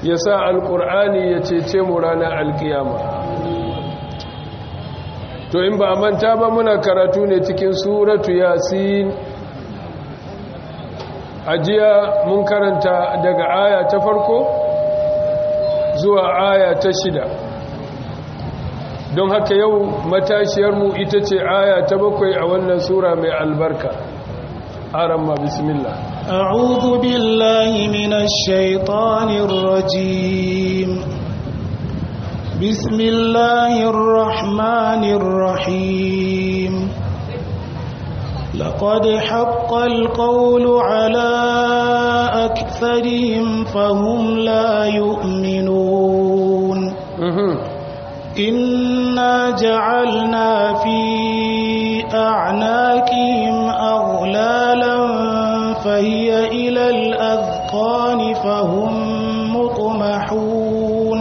ya sa alƙur'ani ya cece mu ranar alƙiyama to in ba manta ba muna karatu ne cikin suratu yasin ajiya mun karanta daga aya ta farko zuwa aya ta shida don haka yau matashiyarmu ita ce aya ta bakwai a wannan sura mai albarka aramma bismillah أعوذ بالله من الشيطان الرجيم بسم الله الرحمن الرحيم لقد حق القول على أكثرهم فهم لا يؤمنون إنا جعلنا في أعناقهم أغلالا فهي إلى الأذقان فهم مطمحون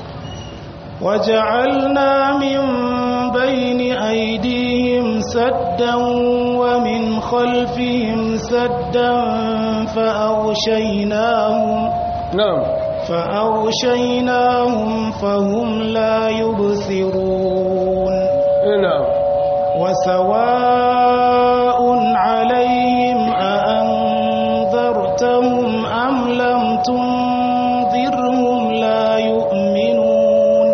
وجعلنا من بين أيديهم سدا ومن خلفهم سدا فأغشيناهم نعم فأغشيناهم فهم لا يبصرون نعم وسواء عليهم أأنذرتهم أم لم تنذرهم لا يؤمنون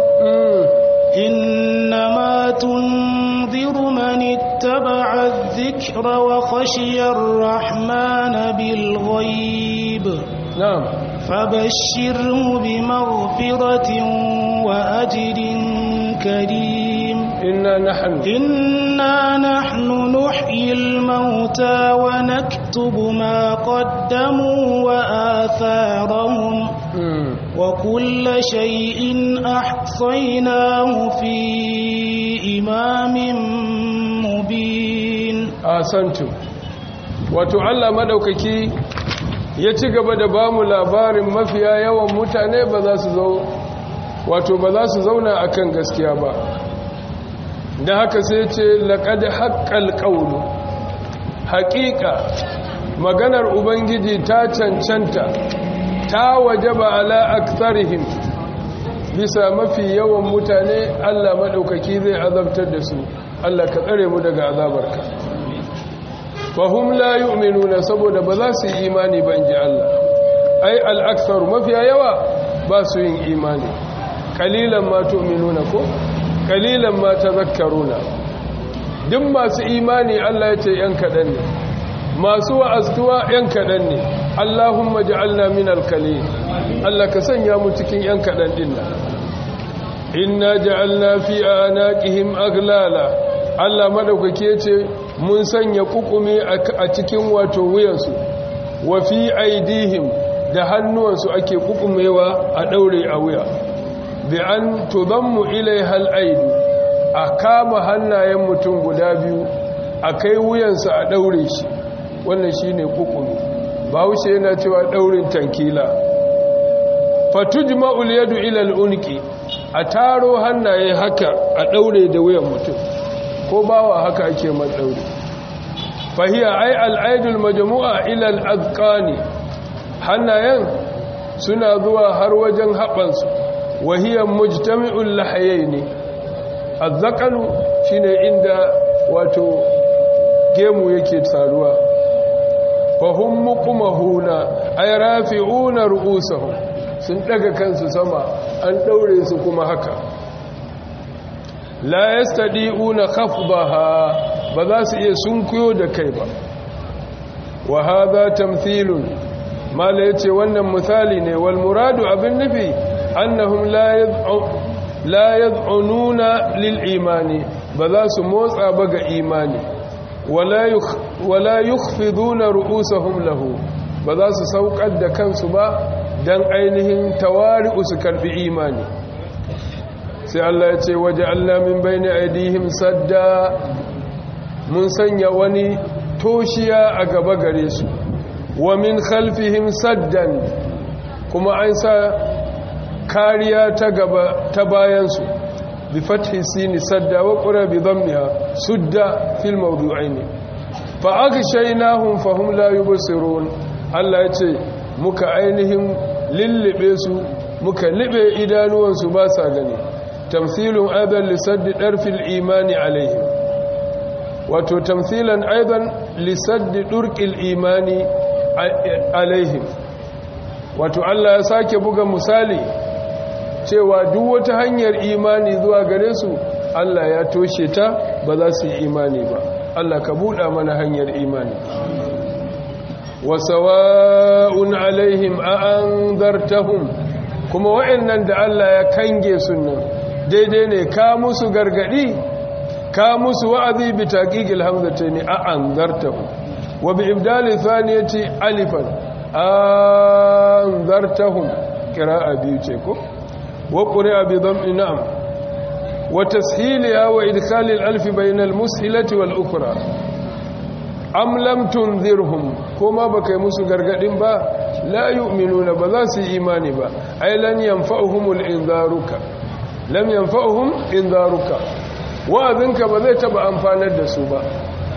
إنما تنذر من اتبع الذكر وخشي الرحمن بالغيب نعم فبشره بمغفرة وأجر كريم إنا نحن إنا نحن نحيي الموتى ونكتب ما قدموا وآثارهم مم. وكل شيء أحصيناه في إمام مبين asantu wato Allah madaukaki ya ci gaba da bamu labarin mafiya yawan mutane ba za su zo wato ba za su zauna akan gaskiya ba da haka sai ce laqad haqqal qawlu haqiqa maganar ubangiji ta cancanta ta wajaba ala aktharihim bisa mafi yawan mutane Allah madaukaki zai azabtar da su Allah ka tsare mu daga azabarka fahim la yu'minuna saboda ba za su yi imani ba in ji Allah ai al'aksar mafiya yawa ba su yin imani kalilan ma tu'minuna ko kalilan ma tazakkaruna duk masu imani Allah ya ce yan kaɗan ne masu wa'aztuwa yan kaɗan ne Allahumma ja'alna min al-qalil Allah ka sanya mu cikin yan kaɗan din nan inna ja'alna fi anaqihim aglala Allah madaukake ya ce mun sanya kukumi a cikin wato wuyansu wa fi aidihim da hannuwansu ake kukumewa a daure a wuya bi an tudammu ilaiha al-aidu a kama hannayen mutum guda biyu a kai wuyansa a daure shi wannan shine kukumi bawushe yana cewa daurin tankila fatujma'ul yadu ila al-unqi a taro hannaye haka a daure da wuyan mutum ko bawa haka ake matsauri fahiya ai al'aidul majmu'a ila al'azqani hannayen suna zuwa har wajen haɓansu wahiyar mujtami'ul lahayaini azzaqanu shine inda wato gemu yake taruwa fahum muqmahuna ay rafi'una ru'usahum sun daga kansu sama an daure su kuma haka la yastadi'una khafdaha ba za su iya sunkuyo da kai ba wa hadha tamthilun mala yace wannan misali ne wal muradu abin nufi annahum la yad'u la yad'ununa lil imani ba za su motsa ba ga imani wala yukh wala yukhfiduna ru'usahum lahu ba za su saukar da kansu ba dan ainihin tawari'u su karbi imani sai Allah ya ce waje Allah min bayni aidihim sadda mun sanya wani toshiya a gaba gare su wa min khalfihim saddan kuma an sa kariya ta gaba ta bayansu bi fathi sini sadda wa qura bi dhammiha sudda fil mawdu'ain fa aghshaynahum fahum la yubsirun Allah ya ce muka ainihin lillibe su muka libe idanuwansu ba sa gani tamthilun aidan lisaddi darfil imani alaihim wato tamthilan aidan lisaddi durqil imani alaihim wato Allah ya sake buga misali cewa duk wata hanyar imani zuwa gare su Allah ya toshe ta ba za su yi imani ba Allah ka buɗa mana hanyar imani wa sawa'un alaihim a anzartahum kuma wa'annan da Allah ya kange sunan daidai ne ka musu gargadi ka musu wa'azi bi taqiqil hamzatayn a anzartahum wa bi ibdali thaniyati alifan anzartahum qira'a biyu ce ko wa qira'a bi dhammi na'am wa tashiliha wa idkhali al-alf bayna al-mushilati wal ukhra am lam tunzirhum kuma baka musu gargadin ba la yu'minuna ba za su yi imani ba ai lan yanfa'uhumul inzaruka lam yanfa'uhum inzaruka wa'azinka ba zai taba amfanar da su ba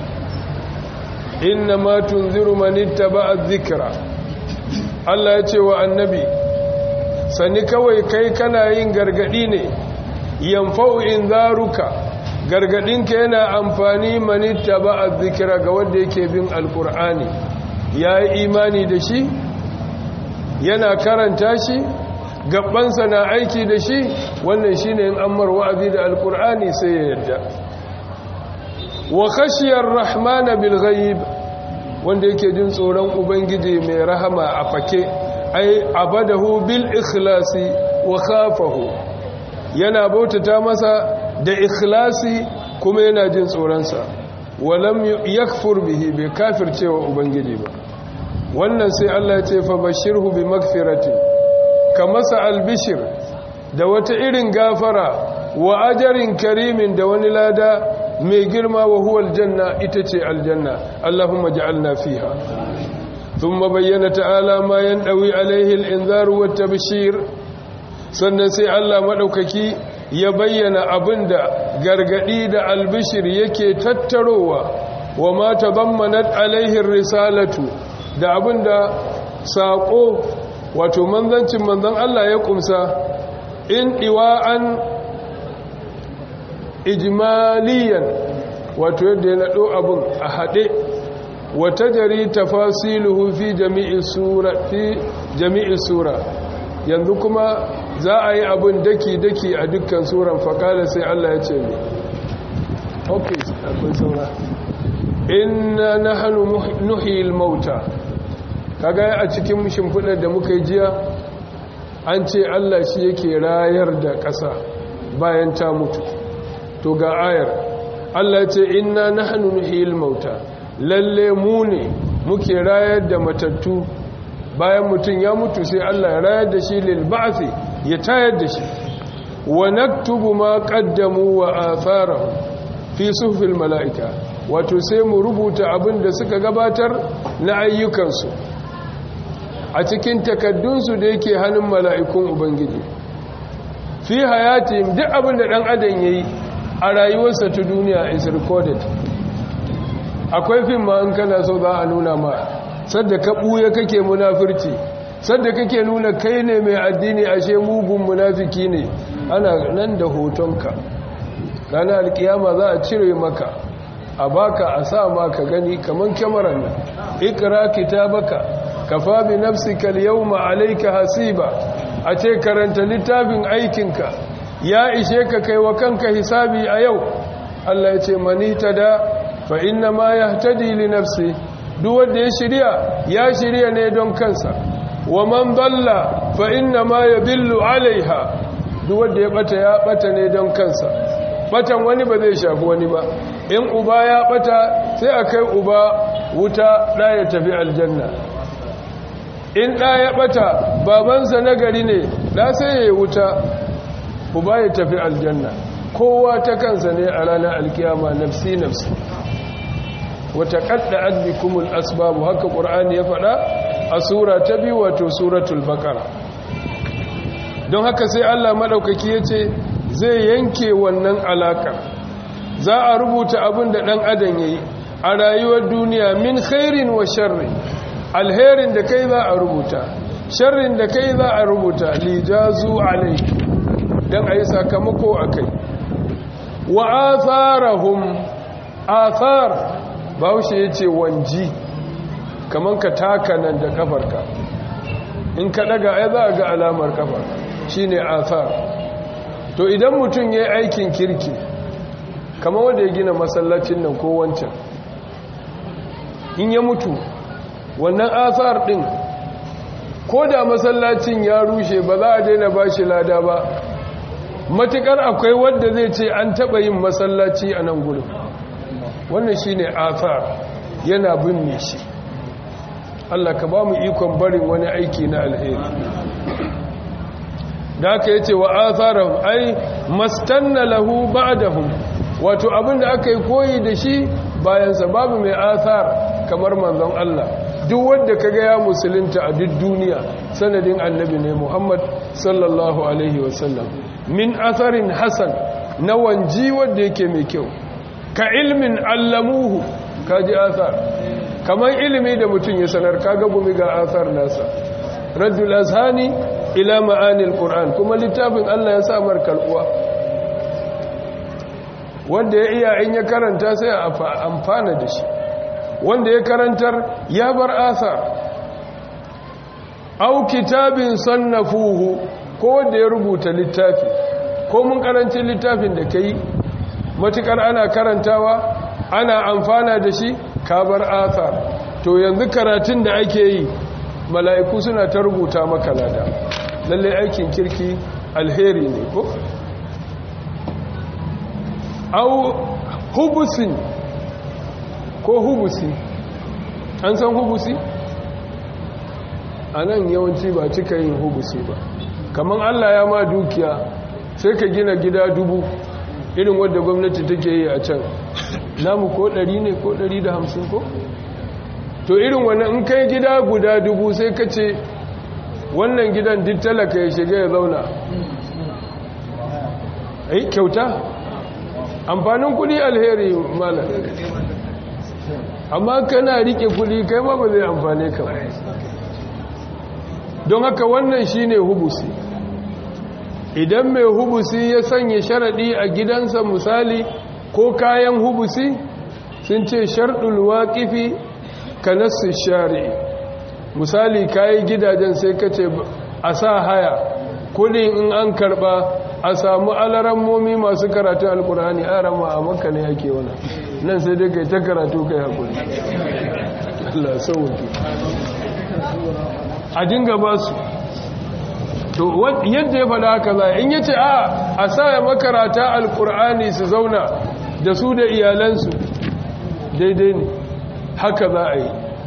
inna ma tunziru man ittaba'a dhikra Allah ya ce wa annabi sani kawai kai kana yin gargadi ne yanfa'u inzaruka gargadinka yana amfani man ittaba'a dhikra ga wanda yake bin alqur'ani yayi imani da shi yana karanta shi gabansa na aiki da shi wannan shine in ammar wa'azi da alqur'ani sai ya yarda wa khashiyar rahmana bil ghaib wanda yake jin tsoron ubangiji mai rahama a fake ai abadahu bil ikhlasi wa khafahu yana bautata masa da ikhlasi kuma yana jin tsoronsa walam yakfur bihi bai kafircewa ubangiji ba wannan sai Allah ya ce fa bashirhu bi magfiratin ka masa albishir da wata irin gafara wa ajarin karimin da wani lada mai girma wa huwa aljanna ita ce aljanna Allahumma ja'alna fiha thumma bayyana ta'ala ma yandawi alaihi al-inzar wa tabshir sannan sai Allah madaukaki ya bayyana abinda gargadi da albishir yake tattarowa wa ma tadammanat alaihi risalatu da abinda sako wato manzancin manzon Allah ya kumsa in iwa'an ijmaliyan wato yadda ya naɗo abin a haɗe wata jari tafasiluhu fi jami'i sura fi jami'i sura yanzu kuma za a yi abin daki-daki a dukkan suran fakala sai Allah ya ce ne ok akwai saura inna na hannu nuhil mauta kaga a cikin shimfiɗar da muka yi jiya an ce Allah shi yake rayar da ƙasa bayan ta mutu to ga ayar Allah ce inna nahnu nuhyil mauta lalle mu ne muke rayar da matattu bayan mutun ya mutu sai Allah ya rayar da shi lil ba'thi ya tayar da shi wa naktubu ma qaddamu wa atharahum fi suhufil malaika wato sai mu rubuta abin da suka gabatar na ayyukansu a cikin takaddunsu da yake hannun mala'ikun ubangiji fi hayatihim duk abin da dan adam yayi a rayuwarsa ta duniya is recorded akwai fim ma in kana so za a nuna ma sadda ka ɓuya kake munafirci sadda kake nuna kai ne mai addini ashe mugun munafiki ne ana nan da hotonka ranar alkiyama za a cire maka a baka a sa maka gani kamar kyamarar nan ikira kitabaka kafa bi nafsika al-yawma alayka hasiba a ce karanta littafin aikinka ya ishe ka kai wa kanka hisabi a yau Allah ya ce mani da fa inna ma yahtadi li nafsi duk wanda ya shirya ya shirya ne don kansa wa man dalla fa inna ma yadillu alaiha duk wanda ya bata ya bata ne don kansa batan wani ba zai shafi wani ba in uba ya bata sai a kai uba wuta da ya tafi aljanna in da ya bata babansa nagari ne da sai ya yi wuta uba ya tafi aljanna kowa ta kansa ne a ranar alkiyama nafsi nafsi wata kadda adbikumul asbabu haka qur'ani ya faɗa a sura ta biyu wato suratul baqara don haka sai Allah madaukaki yace zai yanke wannan alakar za a rubuta abin da dan adam yayi a rayuwar duniya min khairin wa sharri alherin da kai za a rubuta sharrin da kai za a rubuta lijazu alai don a yi sakamako a kai wa atharahum athar bahaushe ya ce wanji kamar ka taka nan da kafarka in ka daga ai za a ga alamar kafa shine athar to idan mutum ya yi aikin kirki kamar wanda ya gina masallacin nan ko wancan in ya mutu wannan athar din ko da masallacin ya rushe ba za a daina ba shi lada ba matukar akwai wadda zai ce an taba yin masallaci a nan gudun wannan shi ne athar yana binne shi Allah ka ba mu ikon barin wani aiki na alheri da aka yi ce wa atharahum ai mastanna lahu ba'dahum wato abinda aka yi koyi da shi bayansa babu mai athar kamar manzon Allah duk wanda kaga ya musulunta a duk duniya sanadin annabi ne Muhammad sallallahu alaihi wasallam min atharin hasan na wanji wanda yake mai kyau ka ilmin allamuhu kaji athar kamar ilimi da mutum ya sanar kaga gumi ga athar nasa raddul azhani ila ma'anil qur'an kuma littafin Allah ya sa mar kalbuwa wanda ya iya in ya karanta sai a amfana da shi wanda ya karantar ya bar asar au kitabin sannafuhu ko wanda ya rubuta littafi ko mun karanci littafin da kai matukar ana karantawa ana amfana da shi ka bar asar to yanzu karatun da ake yi mala'iku suna ta rubuta maka lada lalle aikin kirki alheri ne ko au hubusin ko hubusi an san hubusi a nan yawanci ba cika yin hubusi ba kamar allah ya ma dukiya sai ka gina gida dubu irin wadda gwamnati take yi a can namu ko ɗari ne ko ɗari da hamsin ko to irin wannan in kai gida guda dubu sai ka ce wannan gidan duk talaka ya shiga ya zauna ai kyauta amfanin kudi alheri malam amma kana rike kudi kai ma ba zai amfane ka don haka wannan shine hubusi idan mai hubusi ya sanya sharadi a gidansa misali ko kayan hubusi sun ce sharɗul waƙifi ka nassu shari'i misali kayi gidajen sai ka ce a sa haya kudin in an karba a samu alarammomi masu karatun alkurani a rama a maka ne ake wana nan sai dai kai ta karatu kai hakuri Allah sauwaki a dinga ba su to yadda ya faɗa haka za in yace a a sa ya makarata alkur'ani su zauna da su da iyalansu daidai ne haka za a yi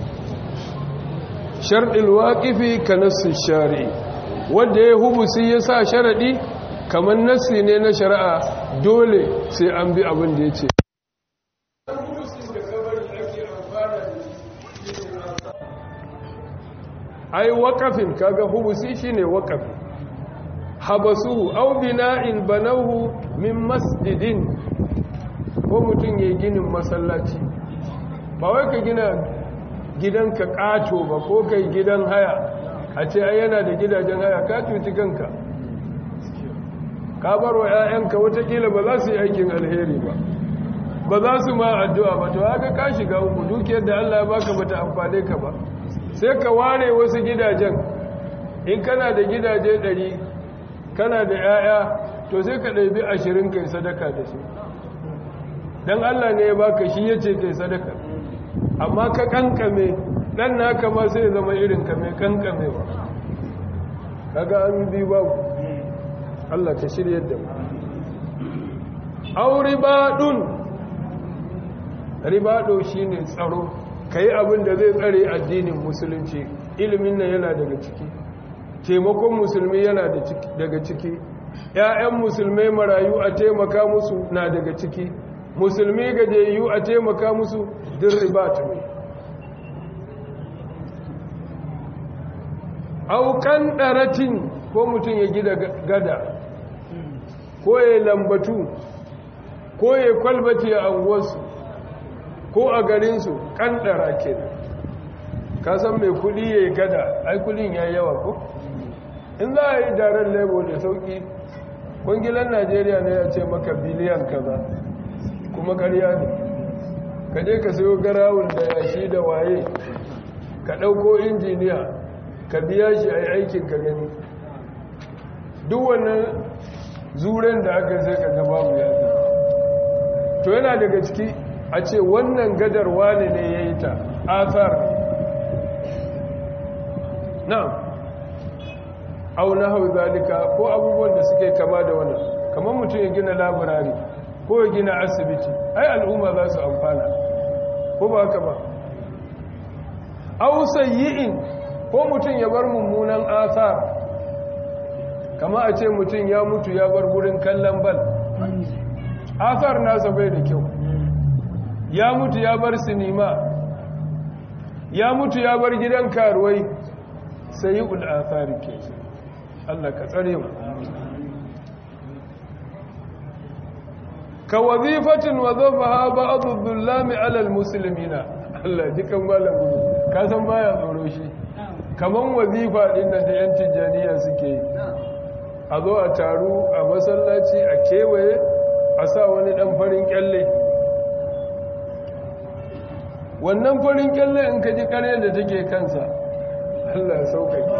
sharɗin waƙifi ka nassin shari'i wanda ya hubusi ya sa sharaɗi kamar nassi ne na shari'a dole sai an bi abin da ya ce ai waƙafin kaga hubusi shine waƙafi habasuhu au bina'in banahu min masjidin ko mutum ya ginin masallaci ba wai ka gina gidanka ƙato ba ko kai gidan haya a ce ai yana da gidajen haya ka cuci kanka ka bar wa 'ya'yanka watakila ba za su yi aikin alheri ba ba za su ma addu'a ba to haka ka shiga uku dukiyar da Allah ya baka bata amfane ka ba sai ka ware wasu gidajen in kana da gidaje ɗari kana da 'ya'ya to sai ka ɗabi ashirin kai sadaka da su don Allah ne ya baka shi ya ce kai sadaka amma ka kankame ɗan naka ma sai zama irin ka mai kankame ba kaga an bi babu Allah ka shirya da mu auri baɗun ribaɗo shi ne tsaro ka yi abin da zai tsare addinin musulunci ilimin nan yana daga ciki taimakon musulmi yana daga ciki ‘ya'yan musulmai marayu a taimaka musu na daga ciki musulmi gajiyayyu a taimaka musu din ribat ne aukan ɗaratin ko mutum ya gida gada ko ya lambatu ko ya kwalbati a anguwarsu ko a garinsu ƙanɗara ke ka san mai kudi ya yi gada ai kudin ya yawa ko in za a yi daren lebo da sauki kungilan najeriya ne ya ce maka biliyan kaza kuma karya ne ka je ka sayo garawun da yashi da waye ka ɗauko injiniya ka biya shi a aikin ka gani duk wannan zuren da aka sai ka gaba mu ya to yana daga ciki a ce wannan gadar wane ne ya yi ta athar na'am au na hau zalika ko abubuwan da suke kama da wannan kamar mutum ya gina laburari ko ya gina asibiti ai al'umma za su amfana ko ba haka ba au sayyi'in ko mutum ya bar mummunan athar kama a ce mutum ya mutu ya bar gurin kallon bal athar nasa bai da kyau ya mutu ya bar sinima ya mutu ya bar gidan karuwai sai ul'athari ke Allah ka tsare mu ka wazifatin wazafaha ba'dhu dhullami 'ala al-muslimina Allah jikan malam gudu ka san baya tsoro shi kaman wazifa din da yan tijaniya suke yi a zo a taru a masallaci a kewaye a sa wani dan farin kyalle wannan farin kyalle in ka ji kare da take kansa Allah ya sauƙaƙe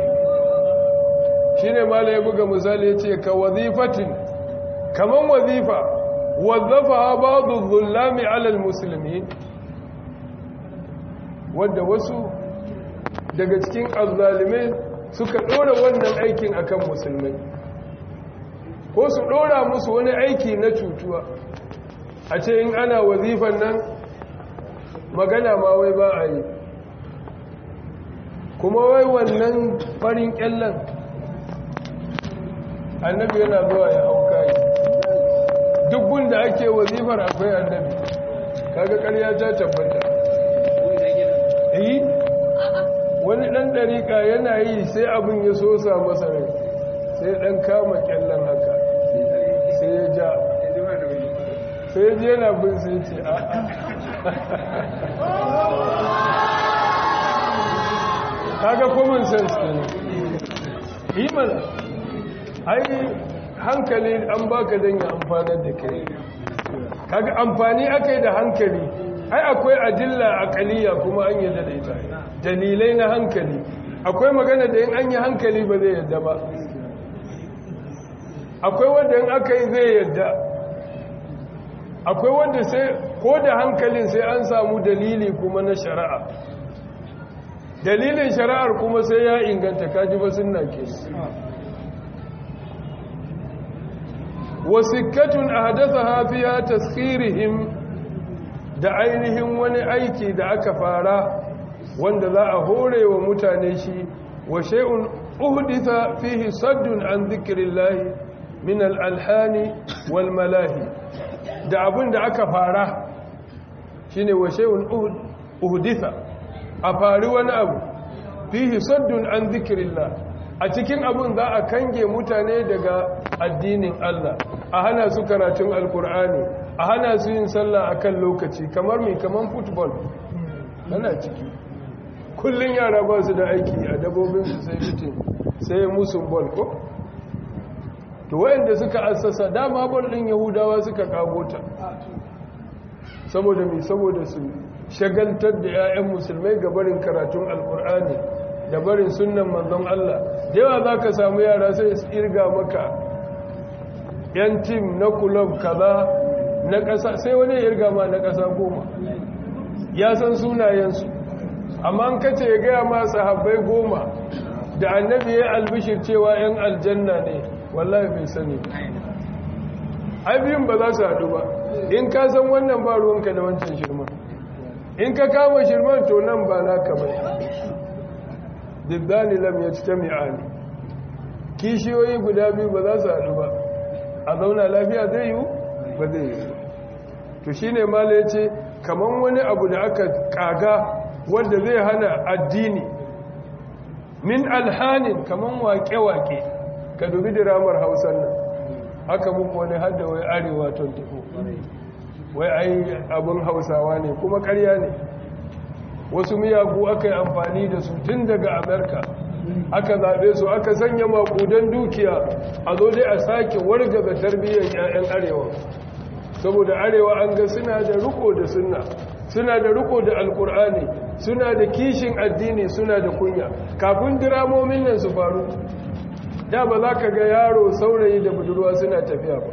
shi ne mala ya buga misali ya ce ka wazifatin kaman wazifa wazzafa babu zulami alal musulmi wadda wasu daga cikin azzalimai suka ɗora wannan aikin akan musulmai ko su ɗora musu wani aiki na cutuwa a ce in ana wazifan nan magana ma wai ba a yi kuma wai wannan farin kyallon annabi yana zuwa ya hauka yi duk da ake wazifar akwai annabi kaga ƙarya ta tabbata yi wani ɗan ɗariƙa yana yi sai abin ya sosa masa rai sai ɗan kama kyallon haka sai ya ja sai ya je yana bin sai ce a'a kaga common sense ne yi mana ai hankali an baka don ya amfanar da kai kaga amfani aka da hankali ai akwai adilla akaliya kuma an yadda da ita dalilai na hankali akwai magana da yin an yi hankali ba zai yadda ba akwai wanda yin aka yi zai yadda akwai wanda sai ko da hankalin sai an samu dalili kuma na shari'a dalilin shari'ar kuma sai ya inganta kaji ba sunna ke wasikkatun ahdathaha fiha taskhirihim da ainihin wani aiki da aka fara wanda za a hore wa mutane shi wa shay'un uhditha fihi saddun an dhikrillahi min al-alhani wal malahi da abin da aka fara shine wa shay'un uhditha a fari wani abu fihi saddun an zikirillah a cikin abin za a kange mutane daga addinin Allah a hana su karatun alkur'ani a hana su yin sallah akan lokaci kamar mai kamar football yana ciki kullun yara ba su da aiki a dabobinsu sai fitin sai musun ball ko to wayanda suka assasa dama ball din yahudawa suka kagota saboda mai saboda su shagaltar da 'ya'yan musulmai ga barin karatun alkur'ani da barin sunan manzon Allah da yawa za ka samu yara sai su irga maka 'yan tim na kulob kaza na ƙasa sai wani ya irga ma na ƙasa goma ya san sunayensu amma an kace ya gaya ma sahabbai goma da annabi ya albishir cewa 'yan aljanna ne wallahi bai sani ai biyun ba za su haɗu ba in ka san wannan ba ruwanka da wancan shirman in ka kama shirman to nan ba naka bai diddani lam ya ci ta mi'ani kishiyoyi guda biyu ba za su haɗu ba a zauna lafiya zai yiwu ba zai yiwu to shi ne mala ya ce kamar wani abu da aka kaga wanda zai hana addini min alhanin kamar wake-wake ka dubi diramar hausar nan haka muku wani hada wai arewa 24 wai ai abin hausawa ne kuma karya ne wasu miyagu aka yi amfani da su tun daga amerika aka zaɓe su aka sanya makudan dukiya a zo dai a sake wargaza tarbiyyar 'ya'yan arewa saboda arewa an ga suna da riko da sunna suna da riko da alkur'ani suna da kishin addini suna da kunya kafin diramomin nan su faru da ba za ka ga yaro saurayi da budurwa suna tafiya ba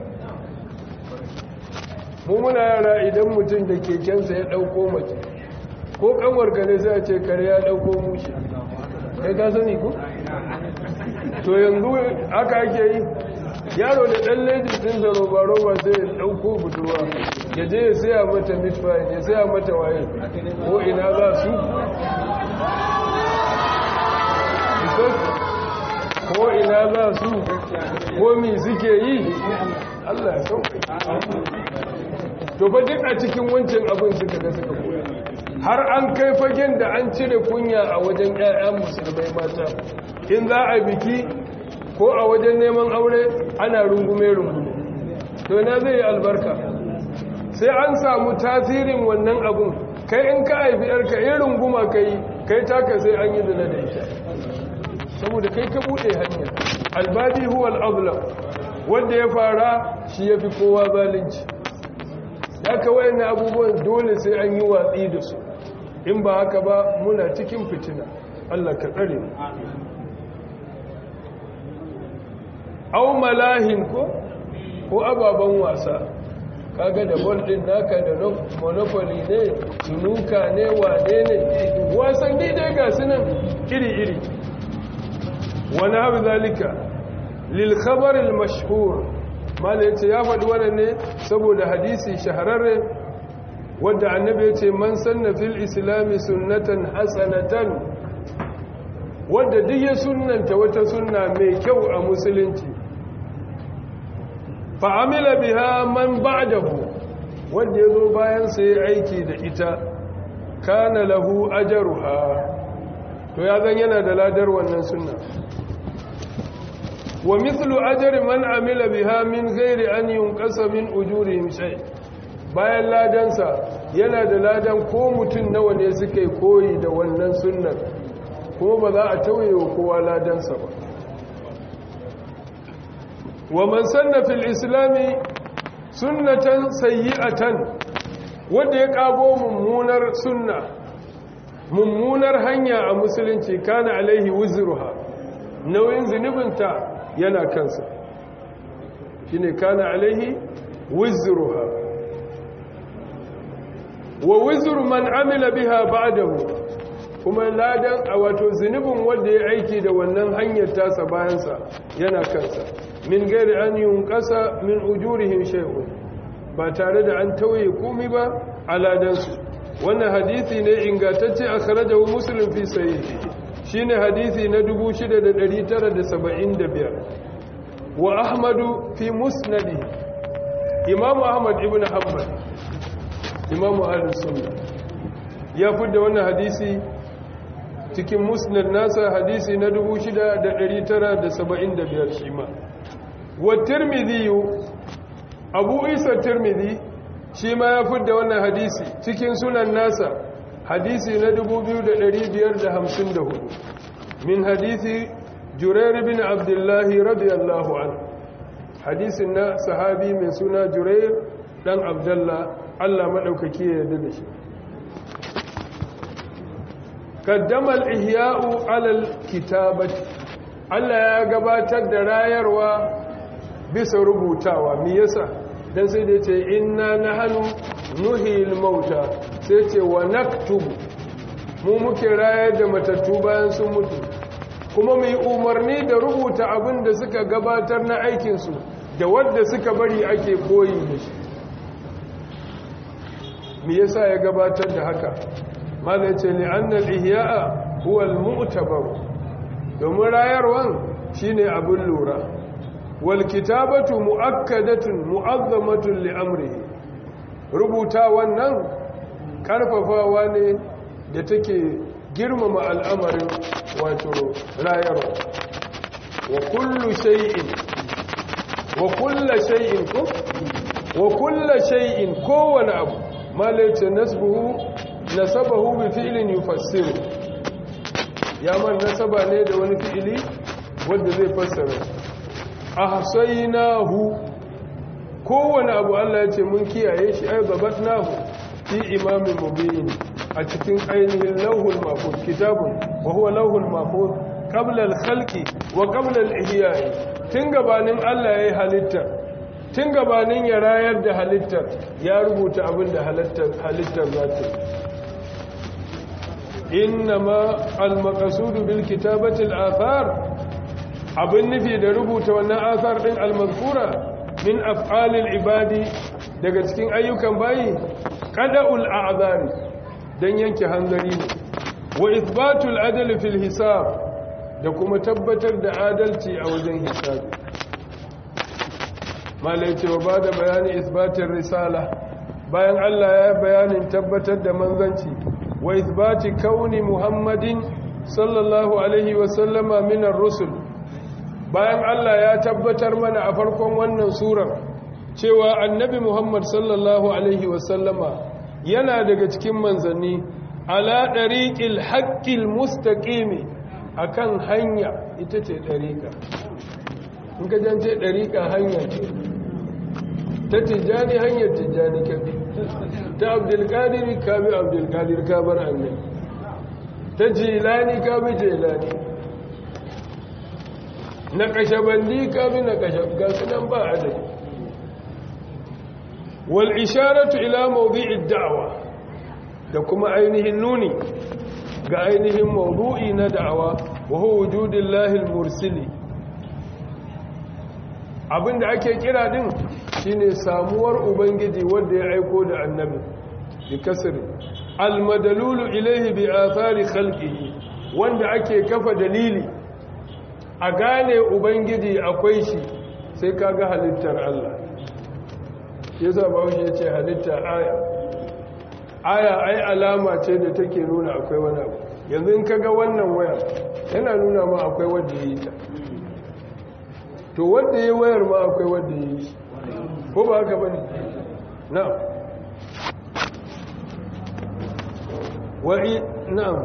mu muna yara idan mutum da kekensa ya ɗauko mace ko kanwar kare sai a ce kare ya ɗauko mushi kai ka sani ko? to yanzu aka ake yi yaro da ɗan lejin ɗin da roba-roba sai ya ɗauko budurwa ya je ya saya mata midfield ya saya mata waye ko ina za su ko ina za su ko mi suke yi allah ya sauka to fa duk a cikin wancan abin suka ga suka koya har an kai fagen da an cire kunya a wajen 'ya'yan musulmai mata in za a biki ko a wajen neman aure ana rungume-rungume to na zai yi albarka sai an samu tasirin wannan abun kai in ka haifi yarka in runguma ka yi kai taka sai an yi zina da ita saboda kai ka buɗe hanya albadi huwa al'ablam wanda ya fara shi ya fi kowa zalunci ya kawai na abubuwan dole sai an yi watsi da su in ba haka ba muna cikin fitina Allah ka tsare mu au malahin ko ko ababen wasa kaga da bol din naka da monopoly ne tunuka ne wane ne wasanni dai ga sunan iri-iri wani abu zalika lil khabar al mashhur mala yace ya faɗi wannan ne saboda hadisi shahararre wanda annabi yace man sanna fil islami sunnatan hasanatan wanda duk ya sunnanta wata sunna mai kyau a musulunci fa'amila biha man ba'dahu wanda ya zo bayan sai aiki da ita kana lahu ajaruha to ya zan yana da ladar wannan sunna wa mithlu ajri man amila biha min ghairi an yunqasa min ujurihim shay bayan ladansa yana da ladan ko mutun nawa ne suka yi koyi da wannan sunnar kuma ba za a tauye wa kowa ladansa ba wa man sanna fil islami sunnatan sayyi'atan wanda ya kago mummunar sunna mummunar hanya a musulunci kana alaihi wuzruha nauyin zunubinta yana kansa shine kana alaihi wuzruha wa wuzru man amila biha ba'dahu kuma ladan a wato zunubin wanda ya aiki da wannan hanyar tasa bayansa yana kansa min gairi an yunqasa min ujurihim shay'un ba tare da an tauye komai ba a ladansu wannan hadisi ne ingantacce akhrajahu muslim fi sahihi shine hadisi na 6975 wa ahmadu fi musnadi imamu ahmad ibn hanbal imamu ahlus sunna ya fidda wannan hadisi cikin musnad nasa hadisi na 6975 shi ma wa tirmidhi abu isa tirmidhi shi ma ya fidda wannan hadisi cikin sunan nasa hadisi na 2554 min hadisi jurair bin abdullahi radiyallahu anhu hadisin na sahabi mai suna jurair dan abdullah Allah madaukaki ya yarda da shi kaddama al-ihya'u 'ala al-kitabati Allah ya gabatar da rayarwa bisa rubutawa me yasa dan sai da yace inna nahnu nuhil mauta sai ce wa naktubu mu muke rayar da matattu bayan sun mutu kuma mu yi umarni da rubuta abin da suka gabatar na aikinsu da wadda suka bari ake koyi da shi me yasa ya gabatar da haka malai ce ne annal ihya'a huwa al-mu'tabar domin rayarwan shine abin lura wal kitabatu muakkadatun mu'azzamatun li amrihi rubuta wannan karfafawa ne da take girmama al'amarin wato rayarwa wa kullu shay'in wa kullu shay'in ko wa kullu shay'in kowane abu malaice nasbuhu nasabahu bi fi'lin yufassiru ya man nasaba ne da wani fi'ili wanda zai fassara ahsaynahu kowane abu Allah ya ce mun kiyaye shi ai gabatnahu fi imamin mubin a cikin ainihin lauhul mahfuz kitabun wa huwa lauhul mahfuz qabla al-khalqi wa qabla al-ihya'i tun gabanin Allah yayi halitta tun gabanin ya rayar da halittar ya rubuta abin da halittar za ta innama al-maqsudu bil kitabati al-athar abin nufi da rubuta wannan athar din al-mazkura min af'alil ibadi daga cikin ayyukan bayi qada'ul a'zari dan yanke hanzari ne wa ithbatul adl fil hisab da kuma tabbatar da adalci a wajen hisabi malai ce wa bada bayani isbatin risala bayan Allah ya bayanin tabbatar da manzanci wa isbati kauni muhammadin sallallahu alaihi wa sallama minar rusul bayan Allah ya tabbatar mana a farkon wannan surar cewa annabi Muhammad sallallahu alaihi wasallama yana daga cikin manzanni ala dariqil haqqil mustaqimi akan hanya ita ce dariqa in ka jance dariqa hanya ce ta tijani hanyar tijani kabi ta abdul qadir kabi abdul qadir kabar annabi ta jilani kabi jilani na kashabandi kabi na kashab ga sunan ba adadi wal isharatu ila mawdi'id da'wa da kuma ainihin nuni ga ainihin mawdu'i na da'awa wa huwa wujudillahi al-mursili abinda ake kira din shine samuwar ubangiji wanda ya aiko da annabi bi kasri al-madalulu ilayhi bi athari khalqihi wanda ake kafa dalili a gane ubangiji akwai shi sai kaga halittar Allah yasa bawo ya ce halitta aya aya ai alama ce da take nuna akwai wani abu yanzu in kaga wannan waya yana nuna ma akwai wanda ya yi ta to wanda ya wayar ma akwai wanda ya yi ko ba haka bane na'am wa'i na'am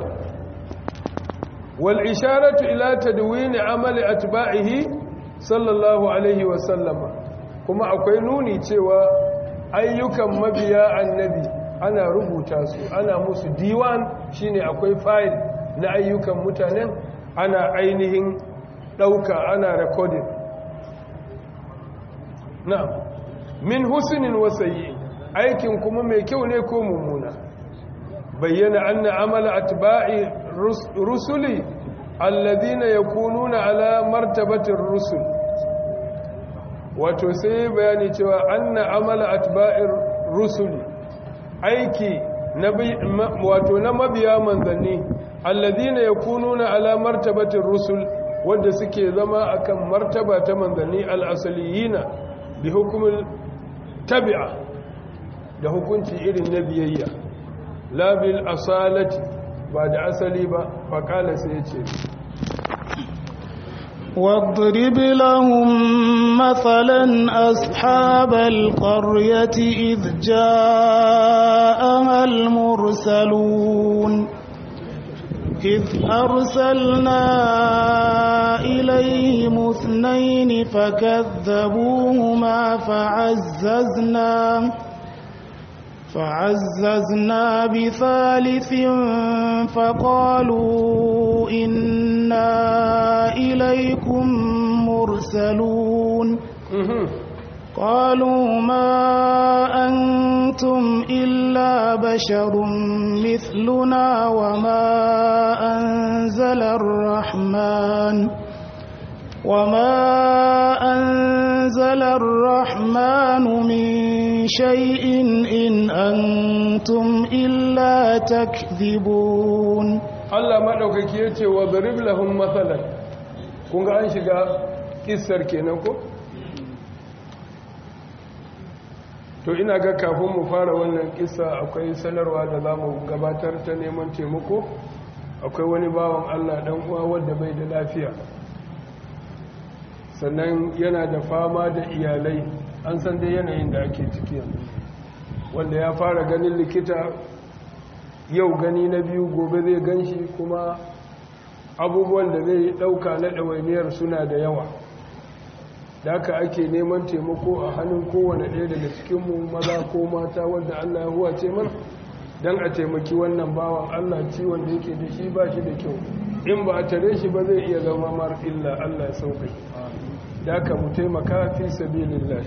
wal isharatu ila tadwin amali atba'ihi sallallahu alaihi wa sallama kuma akwai nuni cewa ayyukan mabiya annabi ana rubuta su ana musu diwan shine akwai file na ayyukan mutanen ana ainihin dauka ana recording na'am min husnin wa sayyi aikin kuma mai kyau ne ko mummuna bayyana anna amala atba'i rusuli alladhina yakununa ala martabatir rusul wato sai bayani cewa anna amala atba'ir rusuli aiki wato na mabiya manzanni alladhina yakununa ala martabatir rusul wanda suke zama akan martaba ta manzanni al-asaliyina bi hukumul tabi'a da hukunci irin na biyayya la bil asalati ba da asali ba faqala sai ya ce واضرب لهم مثلا أصحاب القرية إذ جاءها المرسلون إذ أرسلنا إليهم اثنين فكذبوهما فعززنا فعززنا بثالث فقالوا إنا إليكم مرسلون قالوا ما أنتم إلا بشر مثلنا وما أنزل الرحمن وما أنزل الرحمن من شيء إن أنتم إلا تكذبون Allah maɗaukaki ya ce wa zarib lahum matsalar kun ga an shiga ƙisar kenan ko? to ina ga kafin mu fara wannan ƙisa akwai sanarwa da za mu gabatar ta neman taimako akwai wani bawan Allah ɗan uwa wadda bai da lafiya sannan yana da fama da iyalai an san dai yanayin da ake ciki yanzu wanda ya fara ganin likita yau gani na biyu gobe zai ganshi kuma abubuwan da zai ɗauka na ɗawainiyar suna da yawa da haka ake neman taimako a hannun kowane ɗaya daga cikinmu maza ko mata wadda allah ya huwa ce mana don a taimaki wannan bawan allah ciwon da yake da shi ba shi da kyau in ba a tare shi ba zai iya zama mar illa allah ya sauƙi da haka mu taimaka fi sabilillah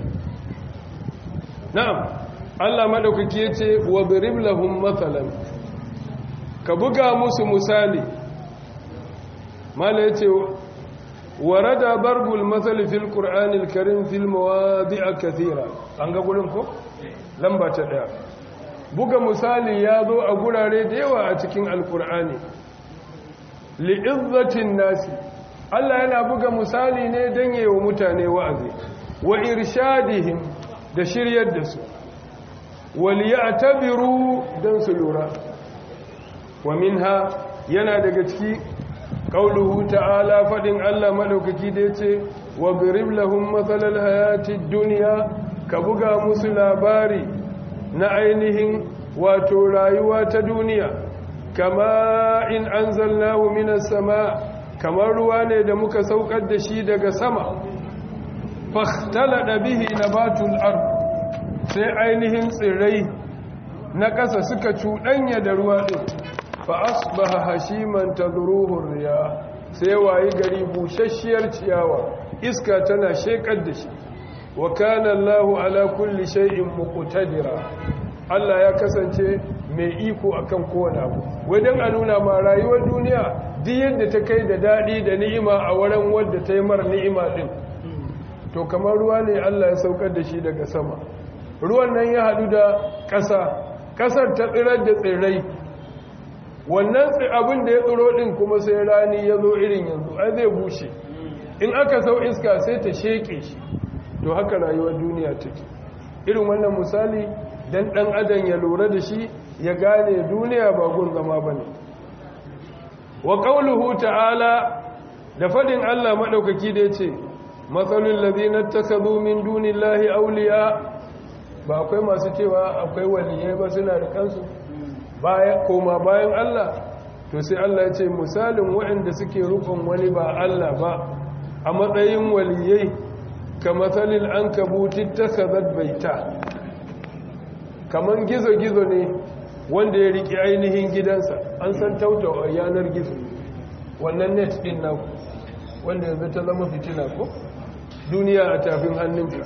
na'am allah maɗaukaki ya ce wa birib lahum matsalan ka buga musu misali mala ya ce ورد ضرب المثل في القرآن الكريم في المواضع كثيرة an ga gurin ko lamba ta daya buga misali ya zo a gurare da yawa a cikin alkur'ani li'izzatin nasi Allah yana buga misali ne don yewa mutane wa'azi wa irshadihim da shiryar da su wal ya'tabiru dan su lura wa minha yana daga ciki قوله تعالى فدin Allah madaukaki da yace wa birib lahum mathalal hayatid dunya ka buga musu labari na ainihin wato rayuwa ta duniya kama in anzalnahu minas sama kamar ruwa ne da muka saukar da shi daga sama fahtalada bihi nabatul ard sai ainihin tsirrai na ƙasa suka cuɗanya da ruwa ɗin fa'asbaha hashiman ta zuruhun riya sai wayi gari bushasshiyar ciyawa iska tana shekar da shi wa kana Allahu ala kulli shay'in muqtadira Allah ya kasance mai iko akan kowane abu wajen a nuna ma rayuwar duniya duk yadda ta kai da daɗi da ni'ima a wurin wadda ta yi mar ni'ima ɗin to kamar ruwa ne Allah ya saukar da shi daga sama ruwan nan ya haɗu da ƙasa ƙasar ta tsirar da tsirrai wannan abin da ya tsiro din kuma sai rani ya zo irin yanzu ai zai bushe in aka sau iska sai ta sheke shi to haka rayuwar duniya take irin wannan misali dan dan adam ya lura da shi ya gane duniya ba gun zama bane wa qauluhu ta'ala da fadin Allah madaukaki da yace matsalul ladina takazu min dunillahi awliya ba akwai masu cewa akwai waliyai ba suna da kansu koma bayan Allah to sai Allah ya ce misalin waɗanda suke rukun wani ba Allah ba a matsayin waliyai ka matsalin an kabuti ta kazar baita kamar gizo-gizo ne wanda ya riƙe ainihin gidansa an san tauta a yanar gizo wannan net ɗin na wanda yanzu ta zama fitina ko duniya a tafin hannunka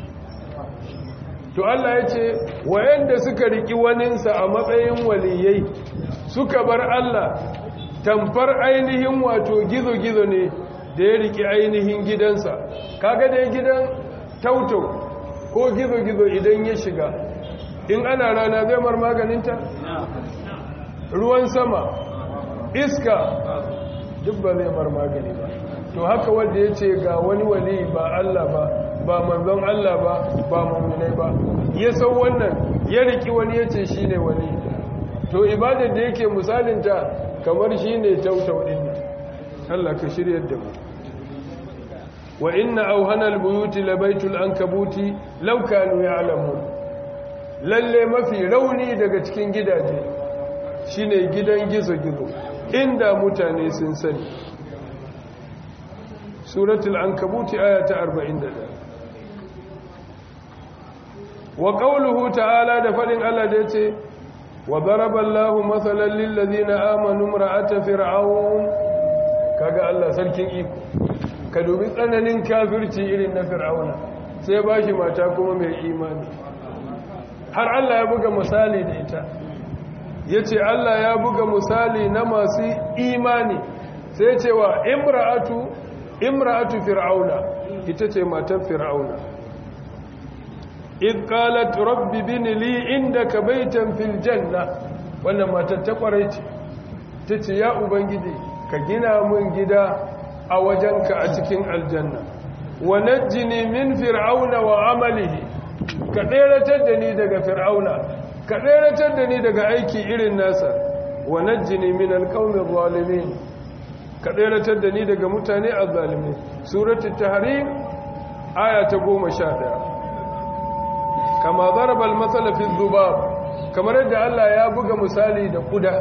to Allah ya ce wayanda suka riki waninsa a matsayin waliyai suka bar Allah tamfar ainihin wato gizo-gizo ne da ya riki ainihin gidansa kaga da gidan tautau ko gizo-gizo idan ya shiga in ana rana zai mar maganinta ruwan sama iska duk ba zai mar magani ba to haka wanda ya ce ga wani wali ba Allah ba ba manzon Allah ba ba mu'minai ba ya san wannan ya riki wani ya ce shine wani to ibadar da yake misalinta kamar shine tautau din Allah ka shiryar da mu wa inna awhana albuyuti labaitul ankabuti law kanu ya'lamun lalle mafi rauni daga cikin gidaje shine gidan gizo-gizo inda mutane sun sani suratul ankabuti aya ta 41 wa qawluhu ta'ala da fadin Allah da yace wa daraba Allahu mathalan lil ladina amanu imra'ata fir'aun kaga Allah sarkin iko ka dubi tsananin kafirci irin na fir'auna sai bashi mata kuma mai imani har Allah ya buga misali da ita yace Allah ya buga misali na masu imani sai cewa imra'atu imra'atu fir'auna ita ce matar fir'auna id qalat rabbi bin li indaka baytan fil janna wannan matar ta kwarai ce tace ya ubangiji ka gina mun gida a wajenka a cikin aljanna wa najjini min fir'auna wa amalihi ka tseratar da ni daga fir'auna ka tseratar da ni daga aiki irin nasa wa najjini min alqawmi zalimin ka tseratar da ni daga mutane azzalimi suratul tahrim aya ta 11 kama daraba al-masal fi dhubab kamar yadda Allah ya buga misali da kuda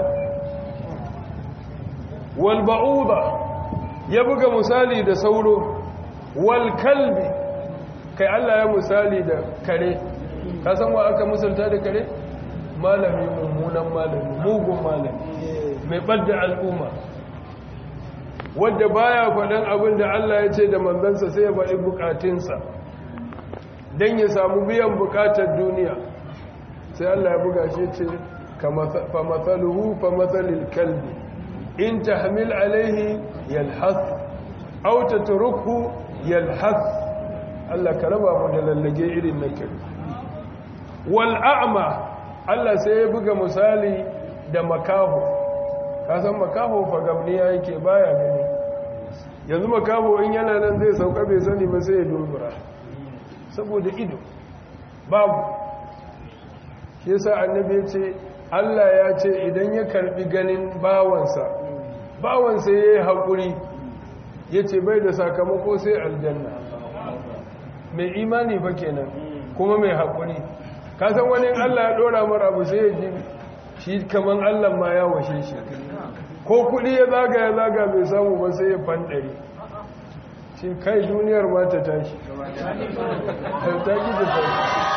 wal ba'uda ya buga misali da sauro wal kalbi kai Allah ya misali da kare ka san wa aka misalta da kare malami mummunan malami mugun malami mai ɓadda al'umma wadda baya faɗin abin da Allah ya ce da manzansa sai ya faɗi bukatunsa don ya samu biyan bukatar duniya sai Allah ya buga shi ce fa matsaluhu fa matsalil kalbi in ta hamil alaihi yalhas auta turukhu yalhas Allah ka raba mu da lallage irin na kiri wal'a'ama Allah sai ya buga misali da makaho kasan makaho fagamniya yake baya gani yanzu makaho in yana nan zai sauka bai sani ba sai ya dubura saboda ido babu shi yasa annabi ya ce Allah ya ce idan ya karbi ganin bawansa bawansa ya yi haƙuri ya ce bai da sakamako sai aljanna mai imani fa kenan kuma mai haƙuri kasan wani Allah ya ɗora mara abu sai ya ji shi kaman Allah ma ya washe shi ko kuɗi ya zaga ya zaga bai samu ba sai ya fanɗari shi kai duniyar ma ta tashi ta ki ta tashi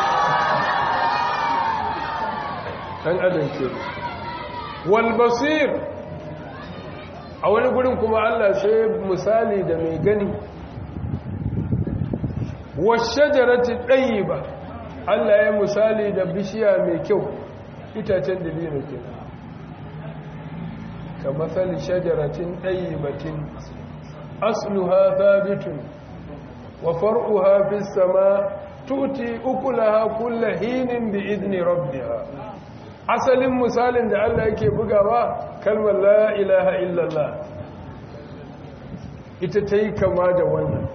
ɗan adam ke walbasir a wani gurin kuma Allah sai misali da mai gani washajarati ɗayi ba Allah ya misali da bishiya mai kyau itacen dabino ke ka matsali shajaratin ɗayyibatin asluha thabitun wa far'uha fis sama tuti ukulaha kulla hinin bi idni rabbiha asalin misalin da Allah yake bugawa kalmar la ilaha illallah ita ta yi kama da wannan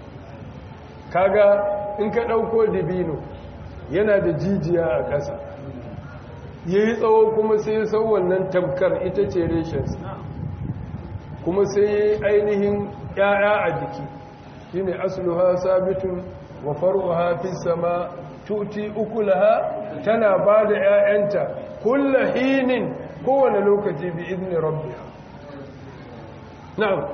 kaga in ka ɗauko dabino yana da jijiya a ƙasa ya yi tsawo kuma sai ya sau wannan tamkar ita ce reshensa kuma sai ya yi ainihin ‘ya'ya a jiki shi ne asuluha sabitun wa faruha fi sama tuti ukulaha tana ba da ‘ya'yanta kulla hinin kowane lokaci bi izini rabbiya na'am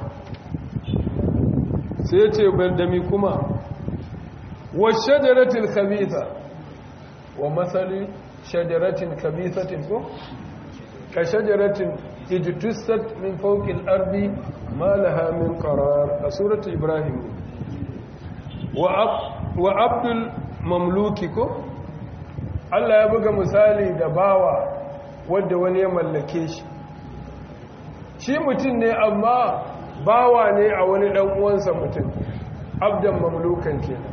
sai ya ce bandami kuma wa shajaratul khabitha wa masali shajaratin kabisatin ko ka shajaratin ijtussat min fawqi al-ardi ma laha min qarar a suratu ibrahim wa wa abdul mamluki ko Allah ya buga misali da bawa wanda wani ya mallake shi shi mutum ne amma bawa ne a wani dan uwansa mutum abdan mamlukan kenan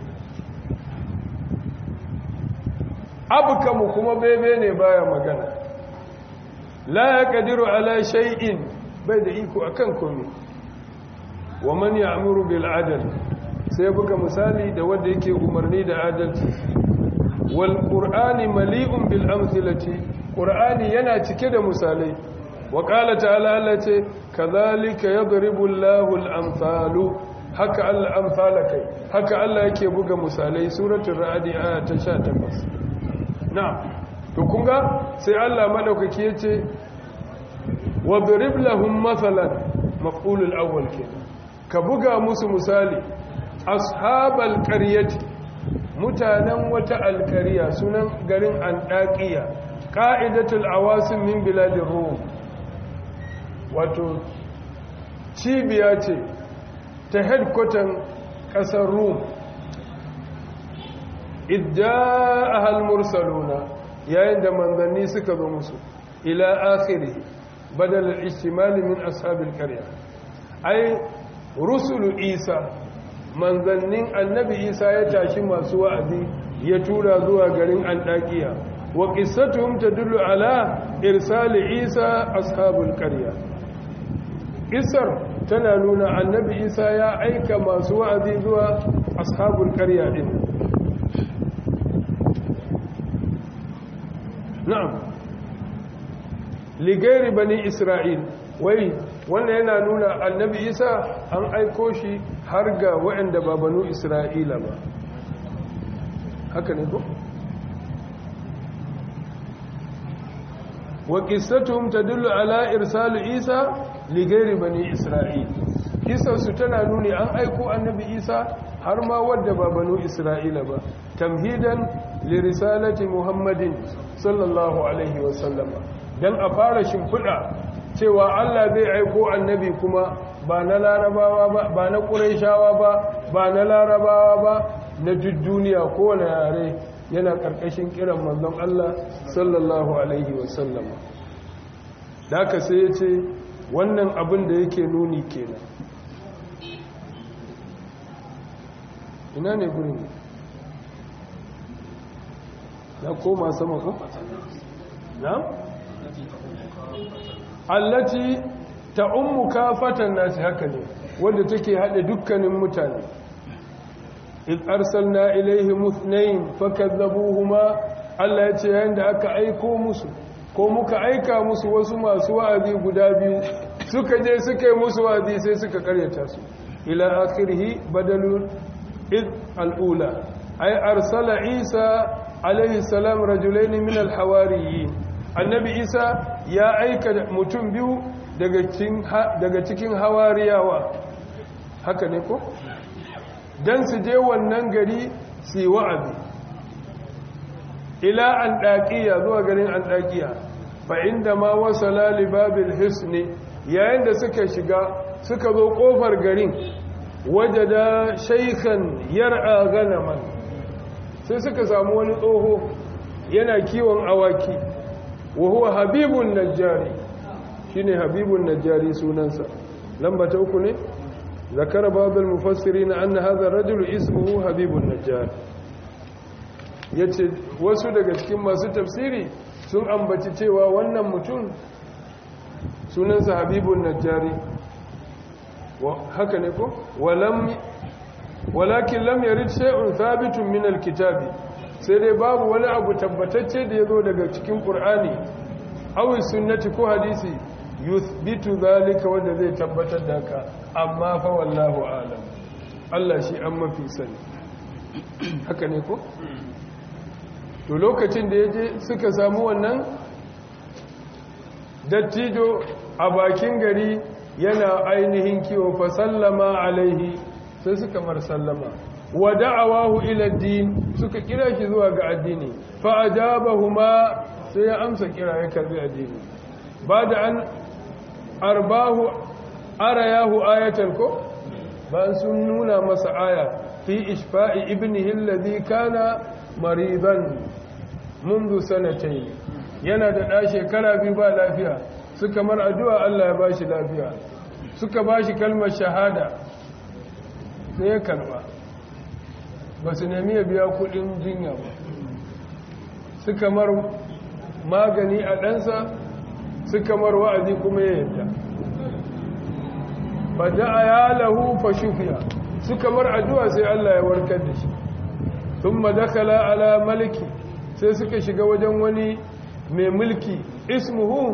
abukamu kuma bebe ne baya magana la ya kadiru ala shay'in bai da iko akan komai wa man ya'muru bil adl sai buga misali da wanda yake umarni da adalci wal qur'ani mali'un bil amthilati qur'ani yana cike da misalai wa qala ta'ala Allah ce kadhalika yadribu Allahu al amsalu haka Allah amsala kai haka Allah yake buga misalai suratul ra'd aya ta 18 na to kunga sai Allah madaukaki yace wadrib lahum mathalan maf'ulul awwal kenan ka buga musu misali ashabal qaryati mutanen wata alqarya sunan garin andaqiya qa'idatul awasim min biladir rum wato cibiya ce ta headquarter kasar rum idda ahal mursaluna yayin da manzanni suka zo musu ila akhiri badal al-ihtimal min ashabil qarya ai rusulu isa manzannin annabi isa ya tashi masu wa'azi ya tura zuwa garin andakiya wa qissatuhum tadullu ala irsal isa ashabul qarya isar tana nuna annabi isa ya aika masu wa'azi zuwa ashabul qarya din na'am ligairi bani isra'il wai wannan yana nuna annabi isa an aiko shi har ga waɗanda ba banu isra'ila ba haka ne ko wa qissatuhum tadullu ala irsal isa li ghairi bani isra'il kissarsu tana nuni an aiko annabi isa har ma wadda ba banu isra'ila ba tamhidan li risalati muhammadin sallallahu alaihi wa sallama dan a fara shimfiɗa cewa Allah zai aiko annabi kuma ba na larabawa ba ba na ƙuraishawa ba ba na larabawa ba na duk duniya kowane yare yana ƙarƙashin kiran manzon Allah sallallahu alaihi wasallam da aka sai ya ce wannan abin da yake nuni kenan ina ne gurin na koma sama ko? na? allati ta ummu kafatan nasi haka ne wadda take haɗe dukkanin mutane in arsalna ilaihi muthnain fakazzabuhuma Allah ya ce yayin da aka aiko musu ko muka aika musu wasu masu wa'azi guda biyu suka je suka yi musu wa'azi sai suka karyata su ila akhirih badalun id al'ula ay arsala isa alaihi salam rajulaini min al-hawariyin annabi isa ya aika mutum biyu daga cikin hawariyawa haka ne ko don su je wannan gari su yi wa'azi ila an ɗaƙiya zuwa garin an ɗaƙiya fa inda ma wasa lalibabil hisni yayin da suka shiga suka zo ƙofar garin waje da shaikhan yar'a ganaman sai suka samu wani tsoho yana kiwon awaki wa huwa habibun najjari shine habibun najjari sunansa lamba ta uku ne zakara babul mufassirin anna hadha ar-rajul ismuhu habibun najjari yace wasu daga cikin masu tafsiri sun ambaci cewa wannan mutum sunansa habibun najjari haka ne ko walam walakin lam yarid shay'un thabitun min al-kitabi sai dai babu wani abu tabbatacce da yazo daga cikin qur'ani aw sunnati ko hadisi yuthbitu zalika wanda zai tabbatar da haka amma fa wallahu alam Allah shi an mafi sani haka ne ko to lokacin da yaje suka samu wannan dattijo a bakin gari yana ainihin kiwo fa sallama alaihi sai suka mar sallama wa da'awahu ila din suka kira shi zuwa ga addini fa ajabahuma sai ya amsa kira ya karbi addini ba da an arbahu arayahu ayatan ko ba sun nuna masa aya fi ishfa'i ibnihi alladhi kana maridan منذ سنتين yana da ɗa shekara biyu ba lafiya suka mar addu'a Allah ya bashi lafiya suka bashi kalmar shahada sai ya karba ba su nemi ya biya kudin jinya ba suka mar magani a ɗansa suka mar wa'azi kuma ya yadda ba da ya lahu fa shufiya suka mar addu'a sai Allah ya warkar da shi sun madakala ala maliki sai suka shiga wajen wani mai mulki ismuhu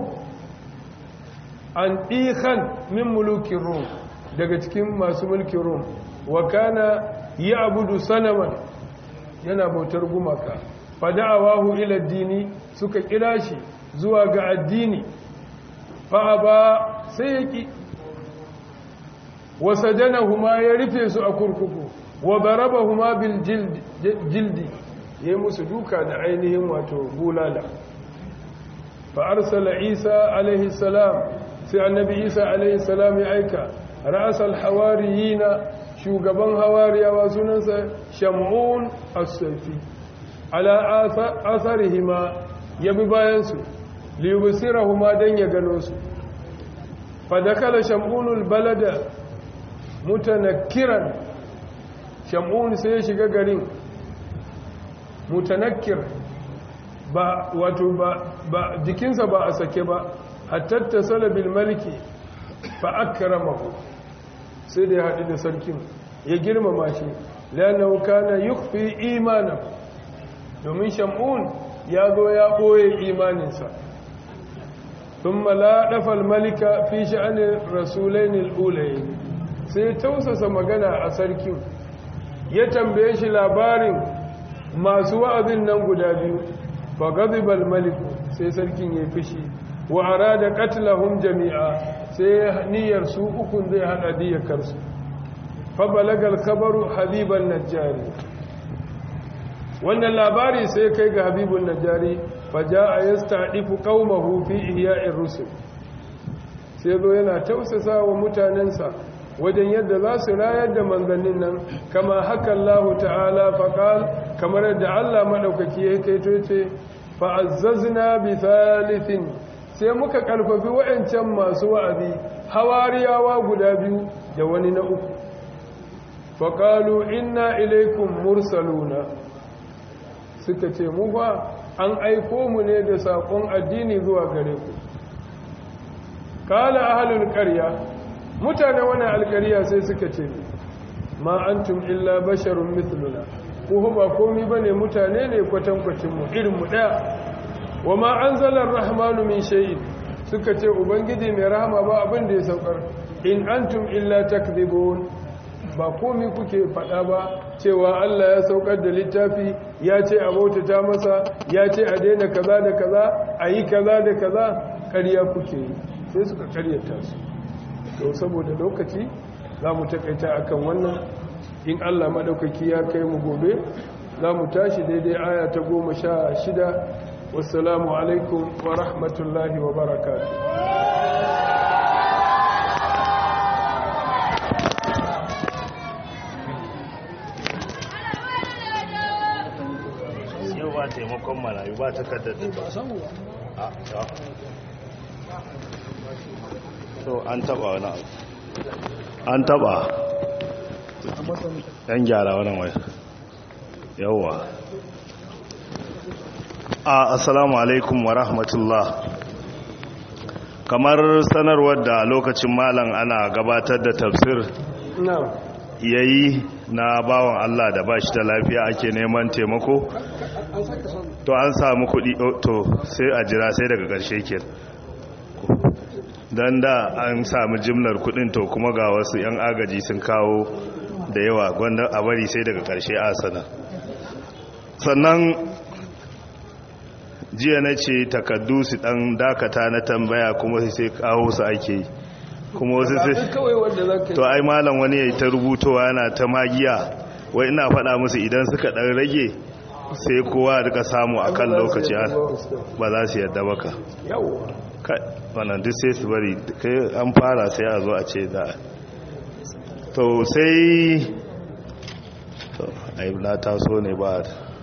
an ɗihan min mulukin rom daga cikin masu mulkin rom wa kana yi abudu sanaman yana bautar gumaka fada'awahu ila dini suka kira shi zuwa ga addini fa ba sai ya ki wasajanahuma ya rufe su a kurkuku wa darabahuma bil jildi ya yi musu duka da ainihin wato bulala fa arsala isa alaihi salam sai annabi isa alaihi salam ya aika ra'asal hawariyina shugaban hawariyawa sunansa shamun as-safi ala atharihima yabi bayan su li yubsirahuma dan ya gano su fa dakala shamunul balada mutanakkiran shamun sai ya shiga garin mutanakkir ba wato ba, ba jikinsa ba a sake ba hatta salabil maliki fa akramahu sai da ya haɗu da sarkin ya girmama shi lanahu kana yukhfi imanahu domin shamun ya zo ya ɓoye imaninsa thumma la dafa malika fi sha'ani rasulain al-ulayn sai tausasa magana a sarkin ya tambaye shi labarin masu wa'azin nan guda biyu fa ghadiba al-malik sai sarkin ya fishi wa arada qatlahum jami'a sai niyyar su ukun zai hada diyakar su fa balagal khabaru habiban najjari wannan labari sai kai ga habibun najjari fa jaa yasta'difu qaumahu fi ihya'ir rusul sai zo yana tausasa wa mutanensa wajen yadda za su rayar da manzannin nan kama haka Allah ta'ala faƙal kamar yadda Allah maɗaukaki ya kaito ce fa'azzazna bi thalithin sai muka ƙarfafi wa'ancan masu wa'azi hawariyawa guda biyu da wani na uku faƙalu inna ilaikum mursaluna suka ce mu ba an aiko mu ne da saƙon addini zuwa gare ku kala ahalul ƙarya mutane wani alƙarya sai suka ce ma antum illa basharun mithluna ko ba komi bane mutane ne kwatankwacin mu irin mu daya wa ma anzala ar-rahmanu min shay'in suka ce ubangiji mai rahama ba abin da ya saukar in antum illa takdhibun ba komi kuke faɗa ba cewa Allah ya saukar da littafi ya ce a bautata masa ya ce a daina kaza da kaza a yi kaza da kaza ƙarya kuke yi sai suka ƙaryata su to saboda lokaci za mu takaita akan wannan in Allah maɗaukaki ya kai mu gobe za mu tashi daidai aya ta goma sha shida wassalamu alaikum wa rahmatullahi wa barakatu yau ba taimakon marayu ba takardar da ba so an taba wani abu an taba yan gyara wani wai yauwa a assalamu alaikum wa rahmatullah kamar sanarwar da lokacin malam ana gabatar da tafsir na'am yayi na bawan Allah da bashi da lafiya ake neman taimako to an samu kudi to sai a jira sai daga ƙarshe ke don da an samu jimlar kudin to kuma ga wasu 'yan agaji sun kawo da yawa gwanda a bari sai daga ƙarshe a sana sannan jiya na ce takaddu su ɗan dakata na tambaya kuma sai kawo su ake yi kuma wasu sai kawai wanda za ka to ai malam wani ya yi ta rubutowa yana ta magiya wai ina faɗa musu idan suka ɗan rage sai kowa rika samu a kan lokaci ba za su yadda baka yawa kai wannan duk sai su bari kai an fara sai a zo a ce da to sai to ai na taso ne ba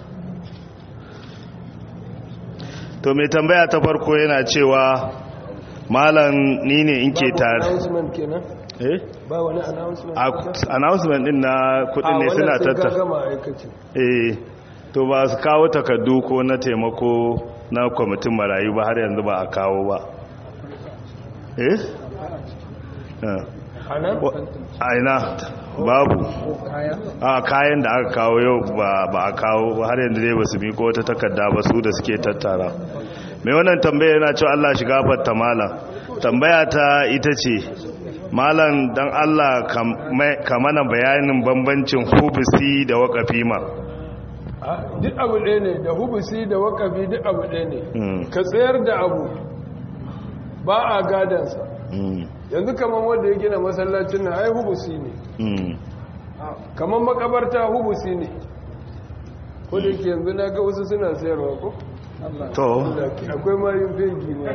to mai tambaya ta farko yana cewa malam ni ne in ke tare announcement kenan eh ba wani announcement A- announcement din na kudin ne suna tattara gama aikaci eh to ba su kawo takardu ko na taimako na kwamitin marayu ba har yanzu ba a kawo ba eh Ah. a nan Wa- a ina babu a kayan da aka kawo yau ba ba a kawo ba har yanzu dai ba su miko wata takarda ba su da suke tattara mai wannan tambaya yana cewa Allah shiga fatta malam tambaya ta ita ce malam dan Allah ka mana bayanin bambancin hubisi da waƙafi ma Ah, duk abu ɗaya ne da hubusi da wakafi duk abu ɗaya ne Mm. ka tsayar da abu ba a gadansa Mm, yanzu kamar wanda ya gina masallacin na ai hubusi ne mm. kamar makabarta hubusi ne ko da yake yanzu na ga wasu suna sayarwa ko to akwai mayun fegi ne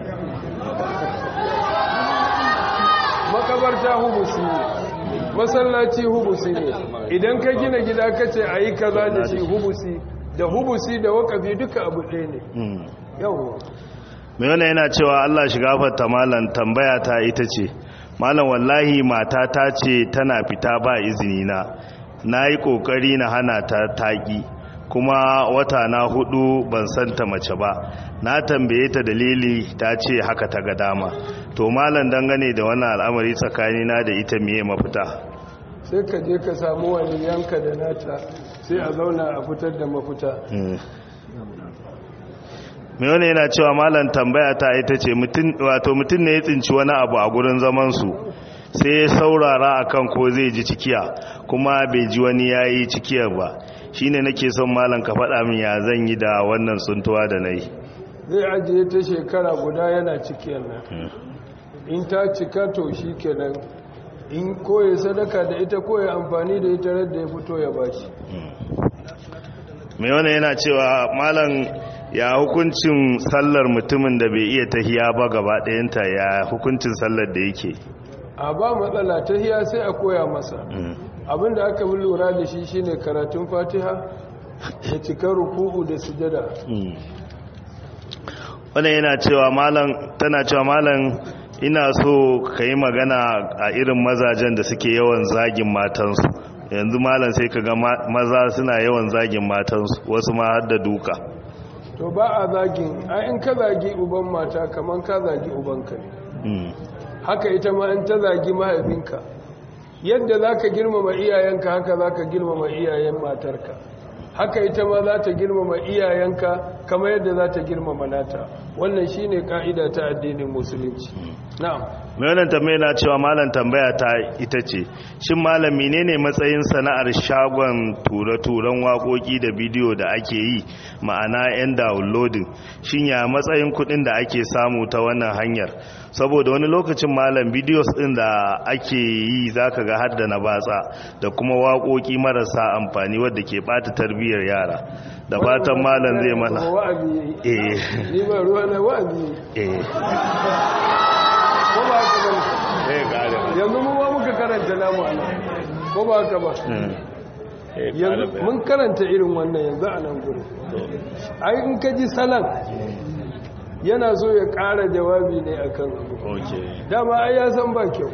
makabarta hubusi ne masallaci hubusi ne idan ka gina gida ka ce a yi kaza da shi hubusi da hubusi da wakafi duka abu ɗaya ne mm. yawon mai wannan yana cewa Allah shiga fatta malam tambaya ta ita ce malam wallahi mata ta ce tana fita ba izini na na yi kokari na hana ta taƙi kuma wata na hudu ban santa mace ba na tambaye ta dalili ta ce haka ta ga dama to malam dangane da wannan al'amari tsakanina da ita miye mafita sai ka je ka samu wani yanka da nata sai a zauna a fitar da mafita mai wani yana cewa malam tambaya ta ita ce wato mutum ne ya tsinci wani abu a gurin zamansu sai ya saurara akan ko zai ji cikiya kuma bai ji wani ya yi cikiyar ba shi ne nake son malam ka faɗa min ya zan yi da wannan tsuntuwa da na yi zai ajiye ta shekara guda yana cikiyar nan in ta cika to shi kenan in koya sadaka da ita koya amfani da ita radda ya fito ya bashi mai wani yana cewa malam ya hukuncin sallar mutumin da bai iya tahiya ba gaba ɗayanta ya hukuncin sallar da yake a ba matsala ta hiya sai a koya masa abinda aka bi lura da shi shine karatun fatiha da cikar ruku'u da sujada wannan yana cewa malam tana cewa malam ina so ka yi magana a irin mazajen da suke yawan zagin matansu yanzu malam sai ka ga maza suna yawan zagin matansu wasu ma har da duka to ba a zagin a in ka zagi uban mata kamar ka zagi ubanka ne haka ita ma in ta zagi mahaifinka yadda za ka girmama iyayenka haka za ka girmama iyayen matarka haka ita ma za ta girmama iyayenka kama yadda za ta girmama nata wannan shi ne ka'ida ta addinin musulunci na'am mai wannan tambaya na cewa malam tambaya ta ita ce shin malam menene matsayin sana'ar shagon ture-turen waƙoƙi da bidiyo da ake yi ma'ana 'yan downloading shin ya matsayin kuɗin da ake samu ta wannan hanyar saboda wani lokacin malam bidiyos ɗin da ake yi zaka ga har da na batsa da kuma waƙoƙi marasa amfani wadda ke ɓata tarbiyyar yara da fatan malam zai mana eh ni ba ruwa na wa'azi eh ko ba haka ba yanzu mu ma muka karanta namu ana ko ba haka ba yanzu mun karanta irin wannan yanzu a nan gurin ai in ka ji salan yana so ya ƙara jawabi ne akan abu dama ai ya san ba kyau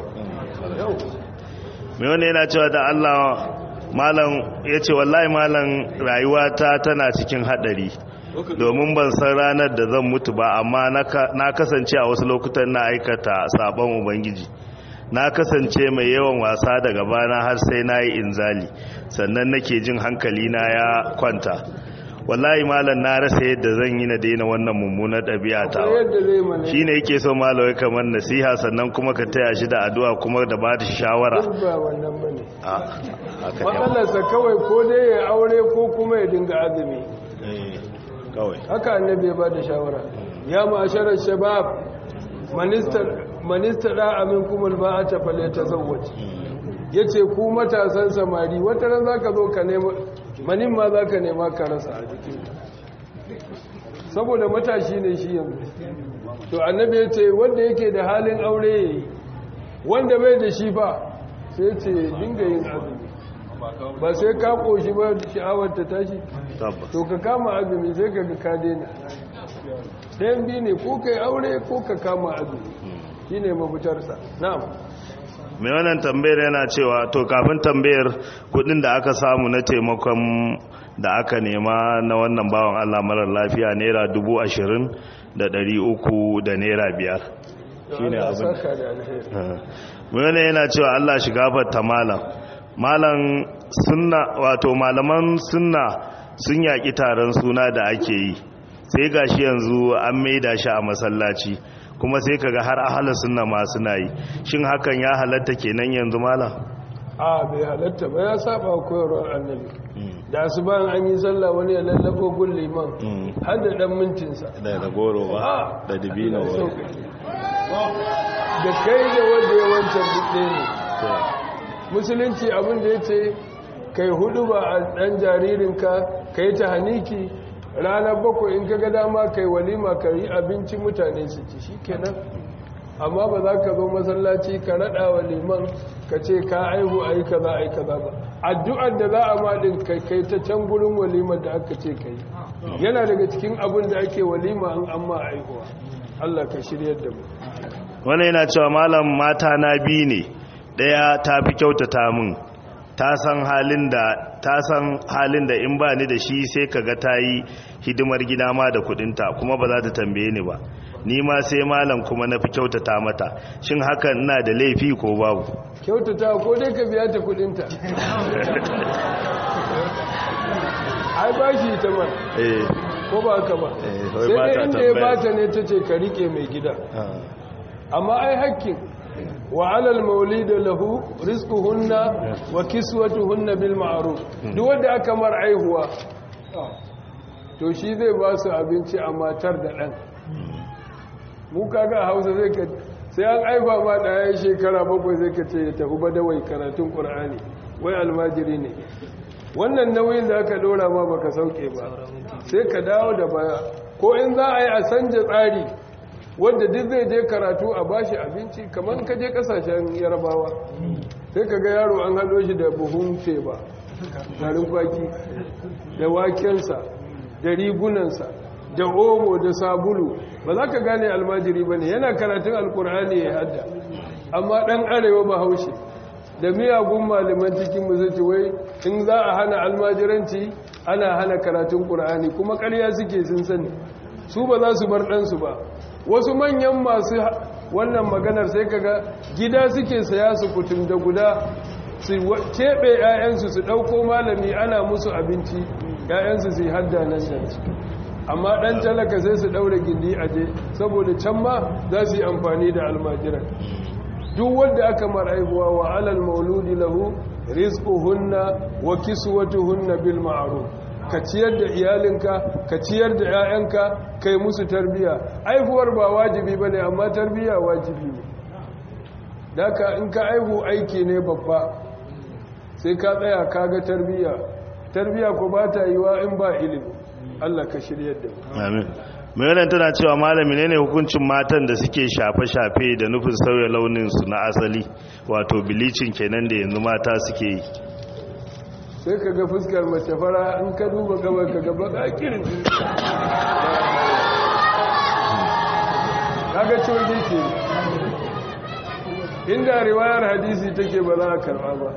mai wani yana cewa da Allah malam ya ce wallahi malam rayuwata tana cikin hadari domin ban san ranar da zan mutu ba amma na kasance a wasu lokutan na aikata sabon ubangiji na kasance mai yawan wasa daga bana har sai na yi inzali sannan nake jin hankali na ya kwanta wallahi malam na rasa yadda zan yi na daina wannan mummunar ɗabi'a ta shi ne yake so malawai kamar nasiha sannan kuma ka taya shi da addu'a kuma da ba da shawara ba wannan bane matsalarsa kawai ko dai ya aure ko kuma ya dinga azumi kawai haka annabi ya ba da shawara ya ma'asharar shabab manista da amin kuma ba a tafale ta zawwaci ya ce ku matasan samari wata ran za ka zo ka nema manin ma za ka nema ka rasa a jikin saboda matashi ne shi yanzu to annabi ya ce wanda yake da halin aure ya yi wanda bai da shi ba sai ce dinga yin azumi ba sai ka koshi ba sha'awar ta tashi to ka kama azumi sai ka ga ka daina ɗayan biyu ne ko ka yi aure ko ka kama azumi shi ne mafitarsa na'am mai wannan tambayar yana cewa to kafin tambayar kudin da aka samu na taimakon da aka nema na wannan bawan allah marar lafiya naira dubu ashirin da dari uku da naira biyar shi ne abin mai wannan yana cewa allah shiga fata malam malam sunna wato malaman sunna sun yaƙi taron suna da ake yi sai gashi yanzu an maida shi a masallaci kuma sai kaga har ahala sunna ma suna yi shin hakan ya halatta kenan yanzu malam a bai halatta ba ya saba koyarwar annabi da su bayan an yi sallah wani ya lallabo gun liman har da dan mintinsa da da goro ba da dibino ba da kai da wanda ya wancan duk ne musulunci abin da ya ce kai hudu ba a ɗan jaririnka ka yi ta haniki ranar bakwai in ka ga dama kai walima ka yi abinci mutane su ci shi kenan amma ba za ka zo masallaci ka raɗa wa liman ka ce ka aihu a yi ka za a yi ka za ba addu'ar da za a maɗin kai kai ta can gurin walimar da aka ce ka yi yana daga cikin abin da ake walima an amma aihuwa allah ka shiryar da mu wani yana cewa malam mata na biyu ne ɗaya ta fi kyautata min ta san halin da ta san halin da in ba ni da shi sai kaga ta yi hidimar gida ma da kudinta kuma ba za ta tambaye ni ba ni ma sai malam kuma na fi kyautata mata shin hakan ina da laifi ko babu kyautata ko dai ka biya ta kudinta ai ba shi ta man ko ba ka ba sai dai inda ya bata ne ta ce ka rike mai gida amma ai hakkin وعلى المولد له رزقهن وكسوتهن بالمعروف duk wanda aka mar aihuwa to shi zai ba su abinci a matar da ɗan mu kaga a hausa zai ka sai an aifa ma ɗaya shekara bakwai zai ka ce ya tafi badawai karatun ƙur'ani wai almajiri ne wannan nauyin da aka ɗora ma baka sauke ba sai ka dawo da baya ko in za a yi a sanja tsari wanda duk zai je karatu a bashi abinci kamar ka je kasashen yarabawa sai ka ga yaro an haɗo shi da buhun teba garin kwaki da wakensa da rigunansa da omo da sabulu ba za ka gane almajiri ba ne yana karatun alkur'ani ya hadda amma ɗan arewa ba haushe da miyagun malaman cikin musulci wai in za a hana almajiranci ana hana karatun ƙur'ani kuma ƙarya suke sun sani su ba za su bar ɗansu ba wasu manyan masu wannan maganar sai kaga gida suke saya su kutum da guda su keɓe 'ya'yansu su ɗauko malami ana musu abinci 'ya'yansu su yi hadda nan da amma ɗan talaka sai su ɗaure gindi a je saboda can ma za su yi amfani da almajiran duk wanda aka mar'aihuwa wa alal mauludi lahu rizquhunna wa kiswatuhunna bil ma'ruf ka ciyar da iyalinka ka ciyar da 'ya'yanka kai musu tarbiya aihuwar ba wajibi bane amma tarbiya wajibi ne daka in ka aihu aiki ne babba sai ka tsaya kaga tarbiya tarbiya ko ba ta yiwa in ba ilimi Allah ka shiryar da mu amin mai tana cewa malami ne ne hukuncin matan da suke shafe-shafe da nufin sauya launinsu na asali wato bilicin kenan da yanzu mata suke yi sai ka ga fuskar mace fara in ka duba gabar ka gaba ƙaƙirin kaga coge ke inda riwayar hadisi take ba za a karɓa ba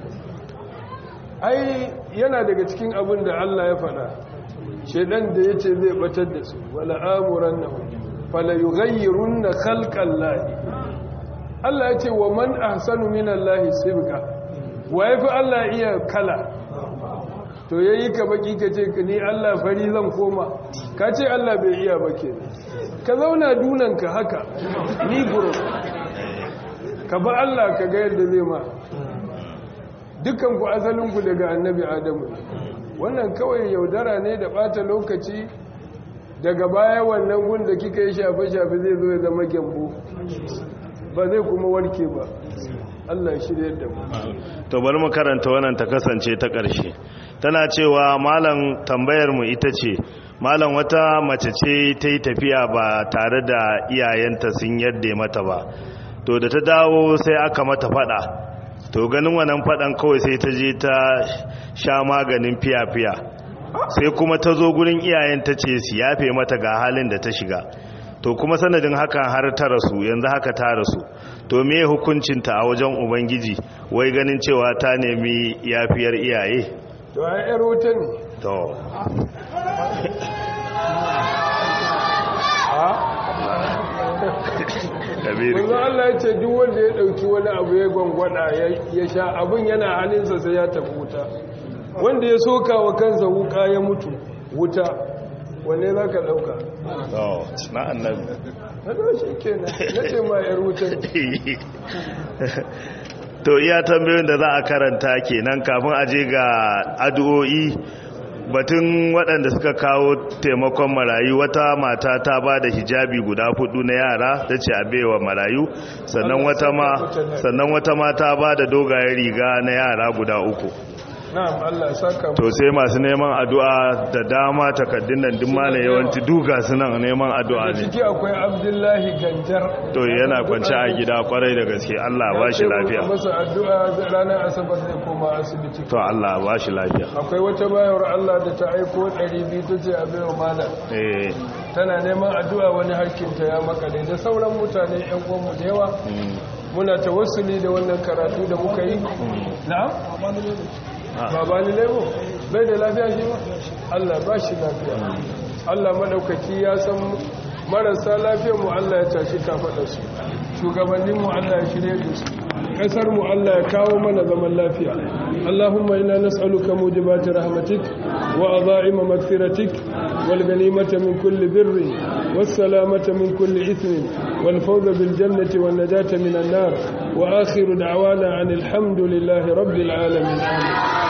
ai yana daga cikin abin da Allah ya faɗa shaidan da ya ce zai batar da su wala amuran na fala yi gayyarun na kalkan lahi Allah ya ce wa man ahsanu minan lahi sibga wa ya fi Allah iya kala to ya yi ka baki ka ce ni Allah fari zan koma ka ce Allah bai iya ba ke ka zauna dunanka haka ni guro ka ba Allah ka ga yadda zai ma dukanku asalinku daga annabi adamu wannan kawai yaudara ne da bata lokaci daga baya wannan gun da kika yi shafe-shafe zai zo ya zama gyambo ba zai kuma warke ba Allah ya shirya da mu to bari mu karanta wannan ta kasance ta ƙarshe tana cewa malam tambayar mu ita ce malam wata mace ce ta yi tafiya ba tare da iyayenta sun yadda mata ba to da ta dawo sai aka mata fada to ganin wannan fadan kawai sai ta je ta sha maganin fiya-fiya sai kuma ta zo gurin iyayen ta ce su yafe mata ga halin da ta shiga to kuma sanadin hakan har ta rasu yanzu haka ta rasu to me hukuncinta a wajen ubangiji wai ganin cewa ta nemi yafiyar iyaye to ai yar wuta ne to Wanzu Allah ya ce duk wanda ya ɗauki wani abu ya gwangwada ya sha abin yana hannunsa sai ya tafi wuta wanda ya soka wa kansa wuka ya mutu wuta wanne za ka ɗauka na annabi na ɗau ke na ce ma yar wuta to iya tambayoyin da za a karanta kenan kafin aje ga addu'o'i batun waɗanda suka kawo taimakon marayu wata mata ta ba da hijabi guda hudu na yara ta ce a baiwa marayu sannan wata ma sannan wata ma ta ba da dogayen riga na yara guda uku na'am Allah saka to sai masu neman addu'a da dama takaddun nan duk malai yawanci duka su nan neman addu'a ne ciki akwai Abdullahi Ganjar to yana kwance a gida kwarai da gaske Allah ba shi lafiya masa addu'a ranar asabar zai koma asibiti to Allah ba shi lafiya akwai wata bayar Allah da ta aiko 200 tace a bayo malam eh tana neman addu'a wani harkinta ya makale da sauran mutane yan uwanmu da yawa muna tawassuli da wannan karatu da muka yi na'am baba ni lebo bai da lafiya shi ba Allah ba shi lafiya Allah madaukaki ya san marasa lafiyar mu Allah ya tashi kafaɗa su shugabannin mu Allah ya shirye da su kasar mu Allah ya kawo mana zaman lafiya Allahumma inna nas'aluka mujibati rahmatik wa adha'ima maghfiratik wal ghanimata min kulli birri was salamata min kulli ithmin wal fawza bil jannati wan najata minan nar wa akhiru da'wana anil hamdulillahi rabbil alamin amin